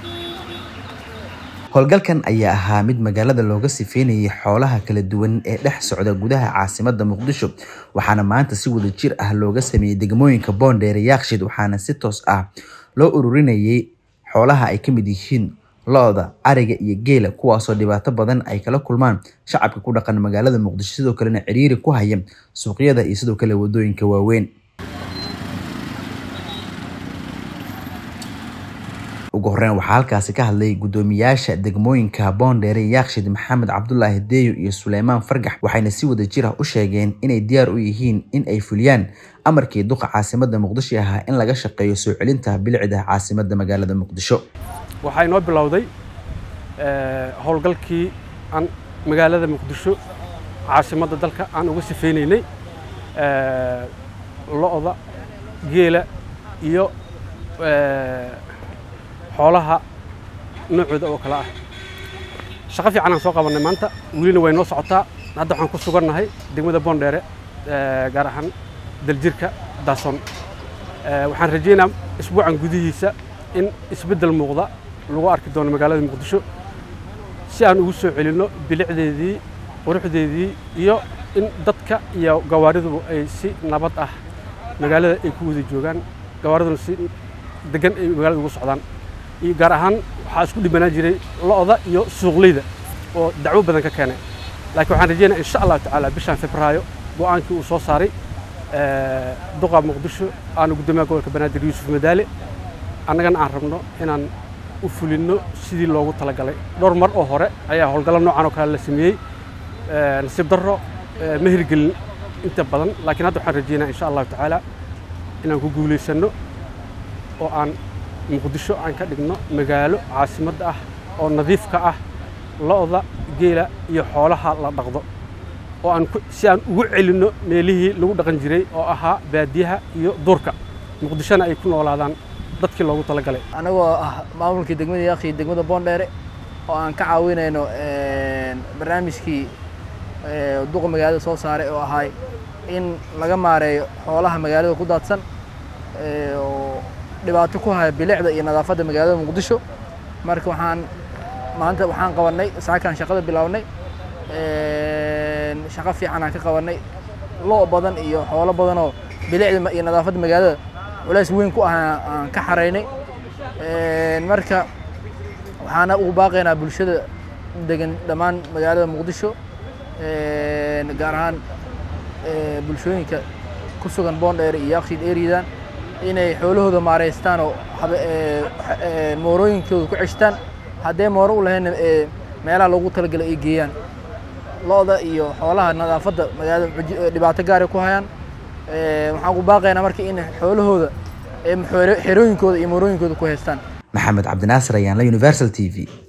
howlgalkan ayaa ahaa mid magaalada looga sifeynayay xoolaha kala duwan ee dhex socda gudaha caasimada muqdisho waxaana maanta si wada jir ah looga sameeyey degmooyinka boondheere yaakshid waxaana si toos ah loo ururinayay xoolaha ay ka mid yihiin lo-da ariga iyo geela kuwaasoo dhibaato badan ay kala kulmaan shacabka ku dhaqan magaalada muqdisho sidoo kalena ciriiri ku haya suuqyada iyo sidoo kale wadooyinka waaweyn ugu horeyn waxaa halkaasi ka hadlay guddoomiyaasha degmooyinka boondheere yaakshid maxamed cabdulaahi deeyo iyo suleymaan fargax waxayna si wada jir ah u sheegeen inay diyaar u yihiin in ay fuliyaan amarkii duqa caasimada muqdisho ahaa in laga shaqeeyo soo celinta bilicda caasimada magaalada muqdisho waxaa inoo bilowday howlgalkii aan magaalada muqdisho caasimadda dalka aan uga sifeynaynay lo-da geela iyo xoolaha noocooda oo kale ah shaqo fiican aan soo qabannay maanta welina way noo socotaa hadda waxaan ku sugannahay degmada boondheere gaar ahaan daljirka daason waxaan rajaynaa isbuucan gudihiisa in isbeddel muuqda lagu arki doono magaalada muqdisho si aan ugu soo celinno bilicdeedii quruxdeedii iyo in dadka iyo gawaariduba ay si nabad ah magaalada ay ku wada joogaan gawaariduna si degan ay magaalada ugu socdaan iyo gaar ahaan waxaa isku dhibanaan jiray lo-da iyo suuqleyda oo dacwo badan ka keenay laakiin waxaan rajeynaya insha allahu tacaala bishan febraayo go-aankii uu soo saaray duqa muqdisho aanu guddoomiyaha gobolka banaadir yuusuf madaale annagana aan rabno inaan u fulinno sidii loogu talagalay dhowr mar oo hore ayaa howlgallo noocan oo kale la sameeyey nasiib darro ma hirgelin inta badan laakiin hadda waxaan rajeynaya insha allahu tacaala inaan ku guulaysanno oo aan muqdisho aan ka dhigno magaalo caasimadda ah oo nadiif ka ah lo-da geela iyo xoolaha la dhaqdo oo aan si aan ugu celinno meelihii lagu dhaqan jiray oo ahaa baadiyaha iyo duurka muqdishona ay ku noolaadaan dadkii loogu talagalay anagoo ah maamulkii degmada yaakhi degmada boondheere oo aan ka caawinayno barnaamijkii duqa magaalada soo saaray oo ahay in laga maareeyo xoolaha magaalada ku daadsan oo dhibaato ku haya bilicda iyo nadaafadda magaalada muqdisho marka waxaan maanta waxaan qabannay saakaan shaqada bilownay shaqo fiican aan ka qabannay lo' badan iyo xoolo badanoo bilicda iyo nadaafadda magaalada culays weyn ku ah aan ka xaraynay marka waxaana ugu baaqaynaa bulshada degan dhammaan magaalada muqdisho gaar ahaan bulshooyinka ku sugan boondheer iyo yakshiid eridan inay xoolahooda maareystaan oo moorooyinkooda ku ceshtaan haddee mooro u lahaynna meelaha loogu talagalay ay geeyaan lo-da iyo xoolaha nadaafadda magaalada dhibaato gaaray ku hayaan waxaan ku baaqaynaa marka in xoolahooda xerooyinkooda iyo moorooyinkooda ku haystaan maxamed cabdinaasir ayaan la universal t v